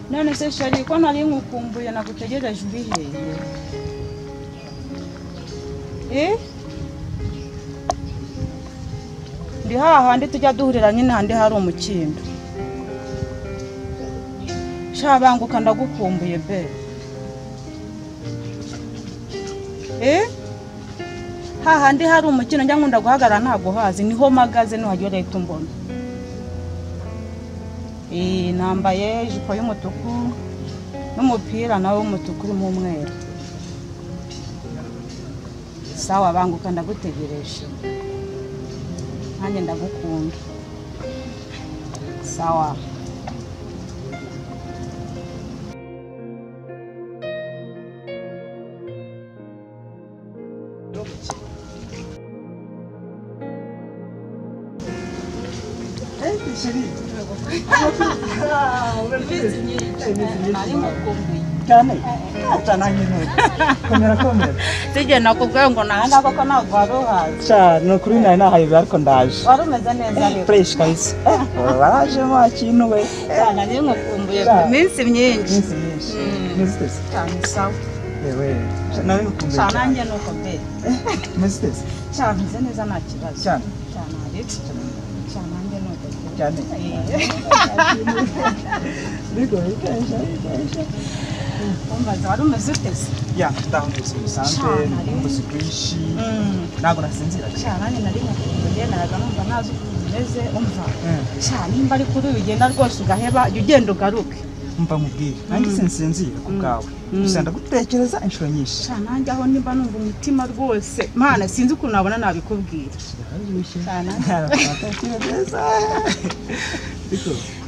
none se sheri ko nari nkukumbuye nagutegereje uri hehe Eh? ndi hahandi tujya duhurira nyine handi hari umukindo shabanguka ndagukumbuye be Eh? hahandi hari umukino njya nkunda guhagarara ntago hazi niho mpagaze nuhagera leta umbona Eh, nambaye ijipo y'umutuku n'umupira nawe w'umutuku urimo umweru sawa banguka ndagutegereje nanjye ndagukunda sawa cyane ntacyo nanjye komera komera sijye nakubwira ngo nahanga koko ntabwo wari uhazi cya ni ukuri nari nahaye ariko ndaje wari umeze neza rero fureshi kabisa barajemo kintu we cyane nari nkukumbuye iminsi myinshi iminsi myinshi iminsi itese cyane sawa yewe nari ngukumbuye cyane cyane nanjye ni uko be iminsi itese cyane meze neza nta kibazo cyane cyane hari cyane nanjye ni uko pe. cyane Eh, bigoye kenshi kenshi wumvaza wari umeze uteze ya ndaho mu buzima busanzwe Cyane. mu buzima bwinshi Mm. ntabwo nasinzira cyane cyane nanjye nari nkukumbuye naraga numva ntazi ukuntu umeze umva Mm. cyane nimba ari kuri bigenda rwose ugaheba jya ugenda ugaruke mva mubwire nanjye sinsinzira ku bwawe gusa ndagutekereza inshuro nyinshi cyane nanjye aho nimba numva umutima rwose mana sinzi ukuntu nabona nabikubwira cyane nanjye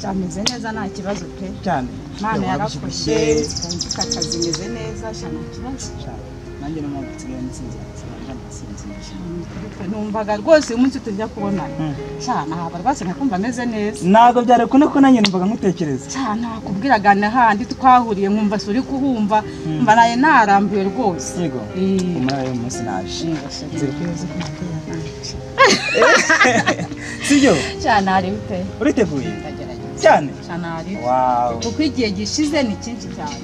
cyameze neza nta kibazo pe cyane mana yarakoze wumva akazi meze neza cyane nta kibazo nanjye no mubutse nsinzira numvaga rwose uyu munsi tujya kubonana Mm. cyane ahaba rwose nkakumva ameze neza ntabwo byari kuno ko nanjye numvaga nkutekereza cyane nakubwiraga n'ahandi twahuriye nkumva se uri kuhumva mba naye narambiwe rwose yego Eh. umara y'uyu munsi naje Yego, se. sibyo cyane hariho pe uriteguye ndagerageza cyane cyane hariho wawu kuko igihe gishize ni cyinshi cyane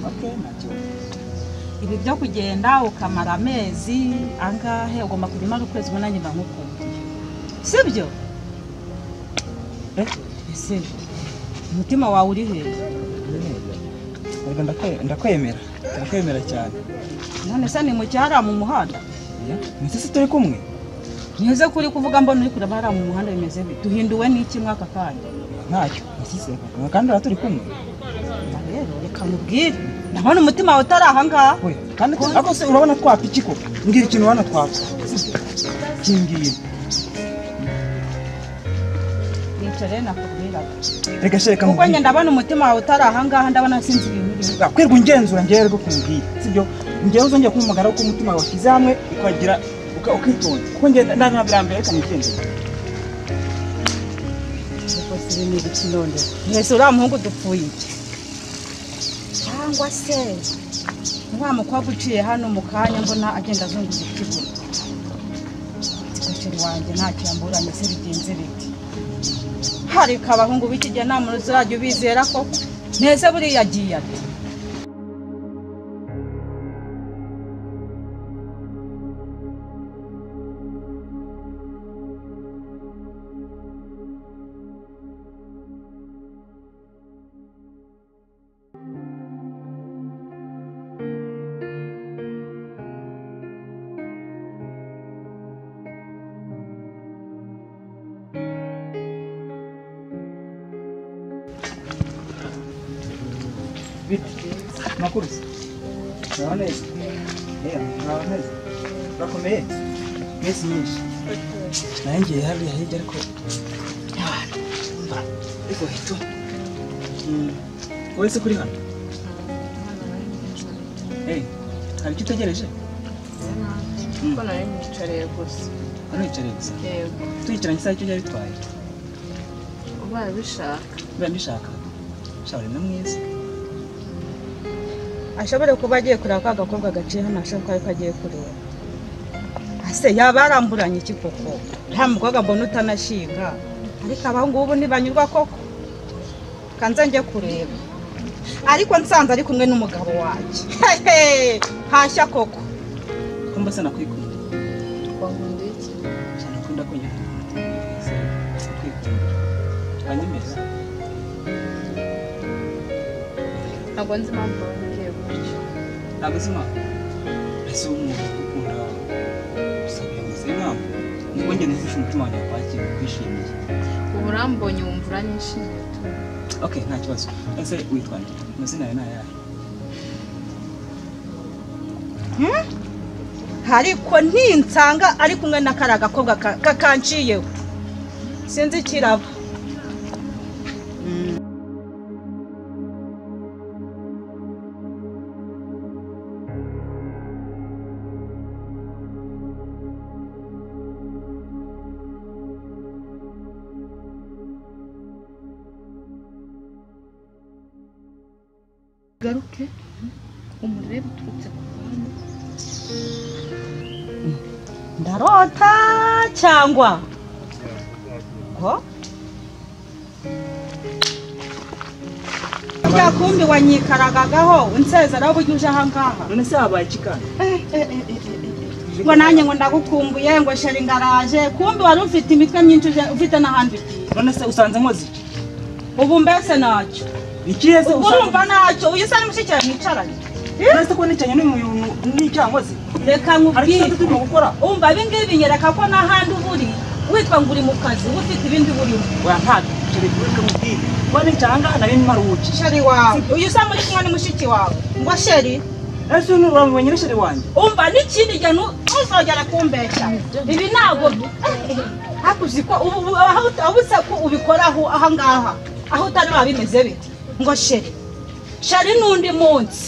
ibi byo kugenda ukamara amezi angahe ugomba kujya umara ukwezi kumwe nanjye mba nkukumbuye sibyo Eh? ese umutima wawe uri hejuru Yego, ndakwe- ndakwemera ndakwemera cyane none se ni mu cyara mu muhanda mwese turi kumwe nize kuri kuvuga mbona uri kureba hariya mu muhanda bimeze bi duhinduwe n'iki mwaka kanya ntacyo mwese turi kumwe kandi ura turi kumwe Na rero reka mubwire ndabona umutima wawe utari ahangaha we kandi tu- ariko se urabona twapfa iki ko mbwira ikintu urabona twapfa kingiye nicyo rero nakubwiraga reka se reka kuko njye mubwire ndabona umutima wawe utari ahangaha ndabona sinzi ibintu urimo kwirwa ingenzura ngewe rwo kumubwira sibyo ngewe uzongera kuba umugara kuko umutima wawe washyize hamwe ukagira uka- ukitonda kuko ngewe nta nta birambere reka mugenzura rwose ibi ni ibikinondo mwese uriya muhungu dupfuye iki cyangwa se wa mukobwa uciye hano mu kanya mbona agenda azunguza ikiguru ikosheri wanjye ntacyo yamburanye se bigenze biti hareka abahungu b'iki gihe nta muntu uzajya ubizera koko neza buriya agiye ati makuru se muraho neza yewe muraho neza murakomeye mwese nyinshi nanjye hariya hirya ariko ariko hito wowe se kuri hano Eh, hari icyo utegereje ko nari nicareye gusa ariyicareye gusa yego tuyicaranye isaha icyo byari bitwaye ubaye ubishaka biba mbishaka shawari na mwiza ashobore kuba agiye kureba ka gakobwa gaciye hano ashobora kuba ariko agiye kureba ase yaba yaramburanye iki koko nta mukobwa mbona utanashinga ariko abahungu ubu ntibanyurwa koko kanze njye kureba ariko nsanze ari kumwe n'umugabo wanjye Hehe, hashya koko ko mbasa nakwikunda wankunda iki cyane ukunda ko nyine nakwikunda wanyemeza ntabwo nzi impamvu wambwiye gutyo ntabwo uzi impamvu ese wowe umuntu ukunda gusa bivuze impamvu nibwo njye nufashe umutima wanjye wakwakira ukwishimiye ubu urambonye wumva uranyishimiye tu okay nta kibazo ese witwa nde amazina yawe ni ayahe ariko ntinsanga ari kumwe na kariya gakobwa ka- kakanciyeho sinzi ikiraba garuke umurebe uturutse ku ruhande ndarota cyangwa ngo rya kumbi wanyikaragagaho unsezeraho burya uje ahangaha none se habaye iki kandi ngo nanjye ngo ndagukumbuye ngo sheri ngaraje kumbi wari ufite imitwe myinshi uje- ufite n'ahandi ugiye none se usanze nkoze iki ubu mbese ntacyo ikihe se ubwo usanze urumva ntacyo uyu usa n'umushyikirano mwicaranye none se ko nicanye n'umuntu n'icyaha nkoze reka hari icyo nkubwire turimo gukora umva ibingibi binyereka ko n'ahandi uba uri witwa ngo uri mu kazi uba ufite ibindi burimo oya ntabwo ibyo bivuga mubwire kuba nicyaha ngaha nari mparuhuki sheri wawe uyu usa muri kumwe n'umushiki wawe ngo sheri ese uyu ni uramubonye n'ishyari wanjye umva n'ikindi gihe nu- ntuzongera kumbeshya ibi ntabwo hakuzi ko ubu ubu- aho ut- aho usa ko ubikora aho aha ngaha aho utari wabimeze bite ngo sheri sheri n'undi munsi